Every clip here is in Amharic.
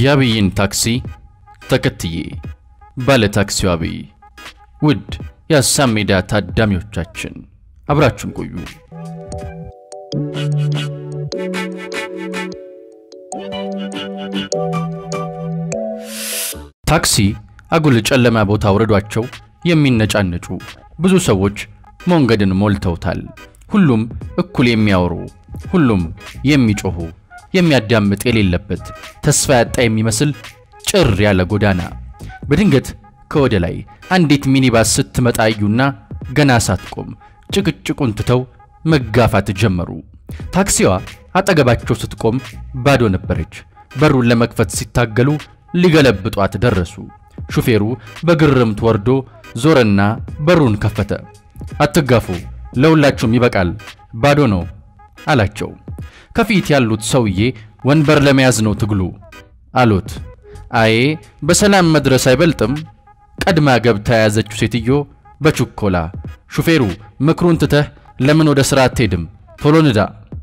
የአብይን ታክሲ ተከትዬ ባለ ታክሲው አብይ። ውድ የሀሳብ ሜዳ ታዳሚዎቻችን አብራችሁን ቆዩ። ታክሲ አጉል ጨለማ ቦታ አውረዷቸው የሚነጫነጩ ብዙ ሰዎች መንገድን ሞልተውታል። ሁሉም እኩል የሚያወሩ፣ ሁሉም የሚጮሁ፣ የሚያዳምጥ የሌለበት ተስፋ ያጣ የሚመስል ጭር ያለ ጎዳና። በድንገት ከወደ ላይ አንዲት ሚኒባስ ስትመጣ አዩና ገና ሳትቆም ጭቅጭቁን ትተው መጋፋት ጀመሩ። ታክሲዋ አጠገባቸው ስትቆም ባዶ ነበረች። በሩን ለመክፈት ሲታገሉ ሊገለብጧት ደረሱ። ሹፌሩ በግርምት ወርዶ ዞረና በሩን ከፈተ። አትጋፉ፣ ለሁላችሁም ይበቃል፣ ባዶ ነው አላቸው። ከፊት ያሉት ሰውዬ ወንበር ለመያዝ ነው ትግሉ አሉት። አዬ በሰላም መድረስ አይበልጥም? ቀድማ ገብታ የያዘችው ሴትዮ በችኮላ ሹፌሩ ምክሩን ትተህ ለምን ወደ ሥራ አትሄድም? ቶሎ ንዳ።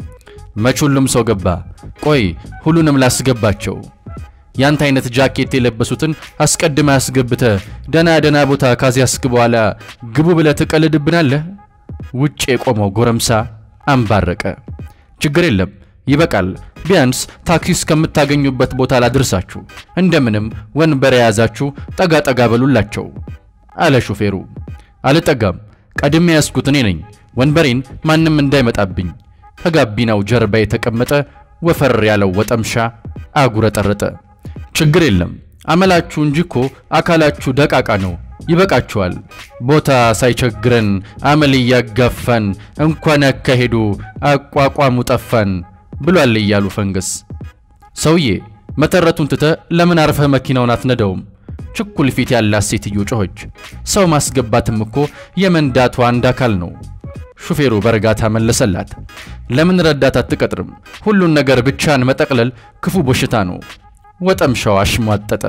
መች ሁሉም ሰው ገባ? ቆይ ሁሉንም ላስገባቸው። ያንተ አይነት ጃኬት የለበሱትን አስቀድመ አስገብተ ደና ደና ቦታ ካዚያስክ በኋላ ግቡ ብለ ትቀልድብናለህ። ውጭ የቆመው ጎረምሳ አንባረቀ። ችግር የለም ይበቃል። ቢያንስ ታክሲ እስከምታገኙበት ቦታ ላድርሳችሁ። እንደምንም ወንበር የያዛችሁ ጠጋ ጠጋ በሉላቸው አለ ሹፌሩ። አልጠጋም፣ ቀድሜ ያስኩት እኔ ነኝ። ወንበሬን ማንም እንዳይመጣብኝ። ከጋቢናው ጀርባ የተቀመጠ ወፈር ያለው ወጠምሻ አጉረጠረጠ። ችግር የለም አመላችሁ እንጂ እኮ አካላችሁ ደቃቃ ነው። ይበቃችኋል። ቦታ ሳይቸግረን አመል እያጋፋን እንኳን ያካሄዱ አቋቋሙ ጠፋን ብሏል እያሉ ፈንገስ። ሰውዬ መተረቱን ትተ ለምን አርፈህ መኪናውን አትነዳውም? ችኩል ፊት ያላት ሴትዮ ጮኸች። ሰው ማስገባትም እኮ የመንዳቱ አንድ አካል ነው። ሹፌሩ በእርጋታ መለሰላት። ለምን ረዳት አትቀጥርም? ሁሉን ነገር ብቻን መጠቅለል ክፉ በሽታ ነው። ወጠምሻው አሽሟጠጠ።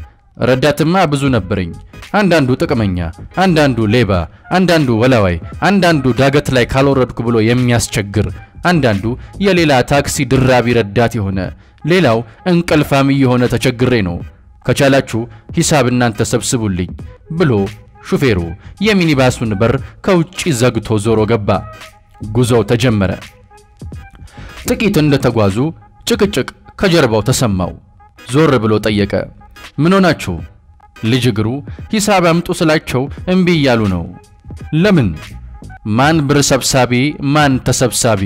ረዳትማ ብዙ ነበረኝ። አንዳንዱ ጥቅመኛ፣ አንዳንዱ ሌባ፣ አንዳንዱ ወላዋይ፣ አንዳንዱ ዳገት ላይ ካልወረድኩ ብሎ የሚያስቸግር፣ አንዳንዱ የሌላ ታክሲ ድራቢ ረዳት የሆነ፣ ሌላው እንቅልፋም የሆነ ተቸግሬ ነው። ከቻላችሁ ሂሳብ እናንተ ሰብስቡልኝ ብሎ ሹፌሩ የሚኒባሱን በር ከውጪ ዘግቶ ዞሮ ገባ። ጉዞው ተጀመረ። ጥቂት እንደተጓዙ ጭቅጭቅ ከጀርባው ተሰማው። ዞር ብሎ ጠየቀ። ምን ሆናችሁ? ልጅ እግሩ ሂሳብ አምጡ ስላቸው እምቢ እያሉ ነው። ለምን? ማን ብር ሰብሳቢ ማን ተሰብሳቢ?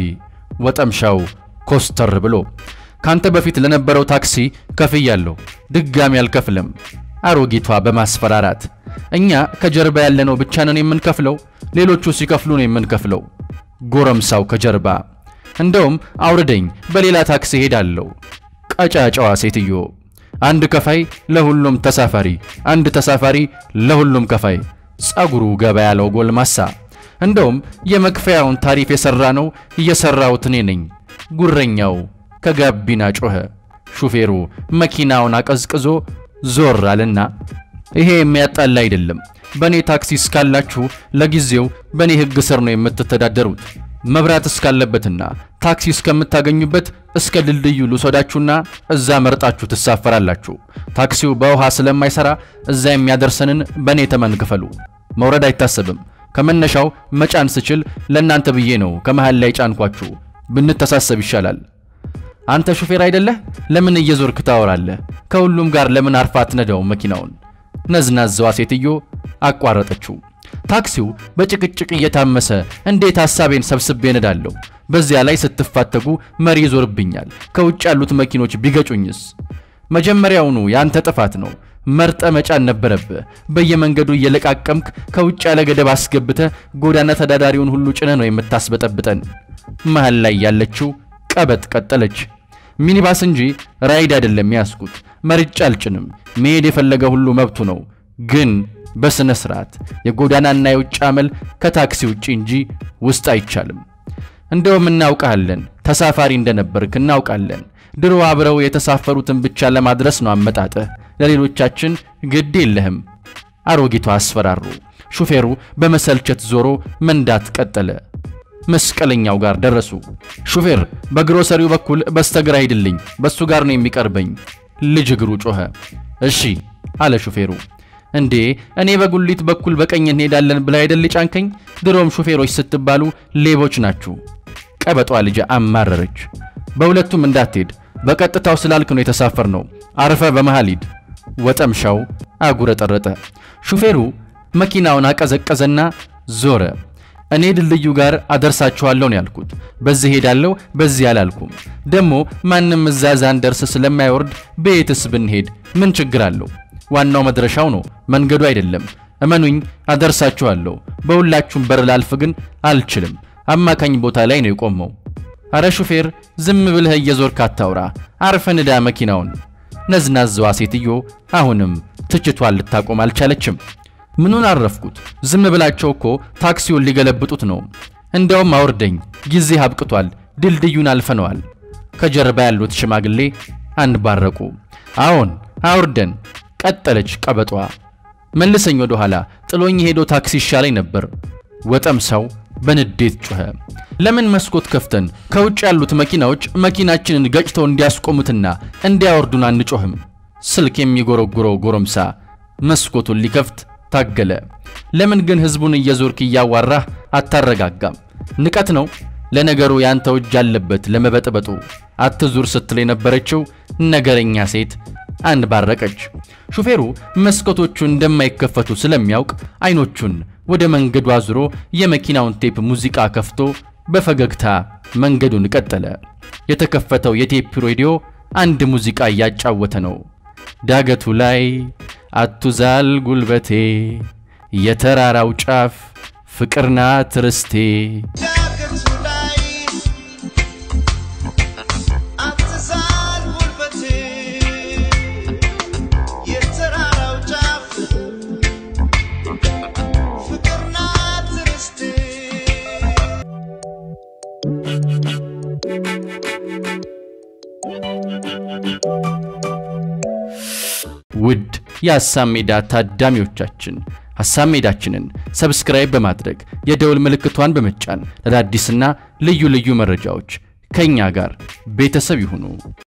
ወጠምሻው ኮስተር ብሎ ካንተ በፊት ለነበረው ታክሲ ከፍያለሁ፣ ድጋሚ አልከፍልም። አሮጊቷ በማስፈራራት እኛ ከጀርባ ያለነው ብቻ ነን የምንከፍለው፣ ሌሎቹ ሲከፍሉ ነው የምንከፍለው። ጎረምሳው ከጀርባ እንደውም አውርደኝ፣ በሌላ ታክሲ ሄዳለሁ። ቀጫጫዋ ሴትዮ አንድ ከፋይ ለሁሉም ተሳፋሪ፣ አንድ ተሳፋሪ ለሁሉም ከፋይ። ጸጉሩ ገባ ያለው ጎልማሳ እንደውም የመክፈያውን ታሪፍ የሰራ ነው እየሰራሁት እኔ ነኝ። ጉረኛው ከጋቢና ጮኸ። ሹፌሩ መኪናውን አቀዝቅዞ ዞር አለና ይሄ የሚያጣላ አይደለም። በእኔ ታክሲ እስካላችሁ ለጊዜው በእኔ ሕግ ስር ነው የምትተዳደሩት። መብራት እስካለበትና ታክሲ እስከምታገኙበት እስከ ድልድዩ ልውሰዳችሁና እዛ መርጣችሁ ትሳፈራላችሁ። ታክሲው በውሃ ስለማይሰራ እዛ የሚያደርሰንን በእኔ ተመን ክፈሉ። መውረድ አይታሰብም። ከመነሻው መጫን ስችል ለእናንተ ብዬ ነው ከመሃል ላይ ጫንኳችሁ። ብንተሳሰብ ይሻላል። አንተ ሹፌር አይደለህ? ለምን እየዞርክ ታወራለህ? ከሁሉም ጋር ለምን አርፋ አትነዳውም መኪናውን? ነዝናዛዋ ሴትዮ አቋረጠችው። ታክሲው በጭቅጭቅ እየታመሰ እንዴት ሐሳቤን ሰብስቤ ነዳለሁ? በዚያ ላይ ስትፋተጉ መሪ ይዞርብኛል። ከውጭ ያሉት መኪኖች ቢገጩኝስ? መጀመሪያውኑ ያንተ ጥፋት ነው። መርጠ መጫን ነበረብህ። በየመንገዱ እየለቃቀምክ ከውጭ ያለ ገደብ አስገብተ ጎዳና ተዳዳሪውን ሁሉ ጭነ ነው የምታስበጠብጠን። መሃል ላይ ያለችው ቀበጥ ቀጠለች። ሚኒባስ እንጂ ራይድ አይደለም ያስኩት። መርጫ አልጭንም። መሄድ የፈለገ ሁሉ መብቱ ነው። ግን በስነ ስርዓት የጎዳናና የውጭ አመል ከታክሲ ውጪ እንጂ ውስጥ አይቻልም። እንደውም እናውቃለን፣ ተሳፋሪ እንደነበርክ እናውቃለን። ድሮ አብረው የተሳፈሩትን ብቻ ለማድረስ ነው አመጣጥህ። ለሌሎቻችን ግድ የለህም። አሮጊቷ አስፈራሩ። ሹፌሩ በመሰልቸት ዞሮ መንዳት ቀጠለ። መስቀለኛው ጋር ደረሱ። ሹፌር በግሮሰሪው በኩል በስተግራ ሂድልኝ፣ በሱ ጋር ነው የሚቀርበኝ ልጅ እግሩ ጮኸ። እሺ አለ ሹፌሩ። እንዴ እኔ በጉሊት በኩል በቀኝ እንሄዳለን ብላ አይደል ጫንከኝ? ድሮም ሹፌሮች ስትባሉ ሌቦች ናችሁ። ቀበጧ ልጅ አማረረች። በሁለቱም እንዳትሄድ በቀጥታው ስላልክ ነው የተሳፈር ነው። አርፈ በመሃል ሂድ። ወጠምሻው አጉረጠረጠ። ሹፌሩ መኪናውን አቀዘቀዘና ዞረ። እኔ ድልድዩ ጋር አደርሳችኋለሁ ነው ያልኩት። በዚህ ሄዳለሁ፣ በዚህ አላልኩም። ደግሞ ማንም እዛ ዛንደርስ ስለማይወርድ በየትስ ብንሄድ ምን ችግር አለው? ዋናው መድረሻው ነው፣ መንገዱ አይደለም። እመኑኝ፣ አደርሳችኋለሁ። በሁላችሁም በር ላልፍ ግን አልችልም። አማካኝ ቦታ ላይ ነው የቆመው። አረ ሹፌር፣ ዝም ብለህ እየዞርክ አታውራ፣ አርፈ ንዳ መኪናውን። ነዝናዛዋ ሴትዮ አሁንም ትችቷን ልታቆም አልቻለችም። ምኑን አረፍኩት? ዝም ብላቸው እኮ ታክሲውን ሊገለብጡት ነው። እንደውም አውርደኝ፣ ጊዜ አብቅቷል፣ ድልድዩን አልፈነዋል። ከጀርባ ያሉት ሽማግሌ አንባረቁ። አዎን አውርደን፣ ቀጠለች ቀበጧ። መልሰኝ ወደ ኋላ፣ ጥሎኝ ሄዶ ታክሲ ይሻለኝ ነበር። ወጠምሳው በንዴት ጮኸ። ለምን መስኮት ከፍተን ከውጭ ያሉት መኪናዎች መኪናችንን ገጭተው እንዲያስቆሙትና እንዲያወርዱን አንጮህም? ስልክ የሚጎረጉረው ጎረምሳ መስኮቱን ሊከፍት ታገለ። ለምን ግን ህዝቡን እየዞርክ እያዋራህ አታረጋጋም? ንቀት ነው። ለነገሩ ያንተው እጅ አለበት ለመበጥበጡ። አትዙር ስትል የነበረችው ነገረኛ ሴት አንባረቀች። ሹፌሩ መስኮቶቹ እንደማይከፈቱ ስለሚያውቅ አይኖቹን ወደ መንገዱ አዙሮ የመኪናውን ቴፕ ሙዚቃ ከፍቶ በፈገግታ መንገዱን ቀጠለ። የተከፈተው የቴፕ ሬዲዮ አንድ ሙዚቃ እያጫወተ ነው። ዳገቱ ላይ አቱዛል ጉልበቴ፣ የተራራው ጫፍ ፍቅር ናት ርስቴ። ዳገቱ ላይ አትዛል ጉልበቴ፣ የተራራው ጫፍ ፍቅር ናት ርስቴ። ውድ የሐሳብ ሜዳ ታዳሚዎቻችን ሐሳብ ሜዳችንን ሰብስክራይብ በማድረግ የደውል ምልክቷን በመጫን ለአዳዲስና ልዩ ልዩ መረጃዎች ከእኛ ጋር ቤተሰብ ይሁኑ።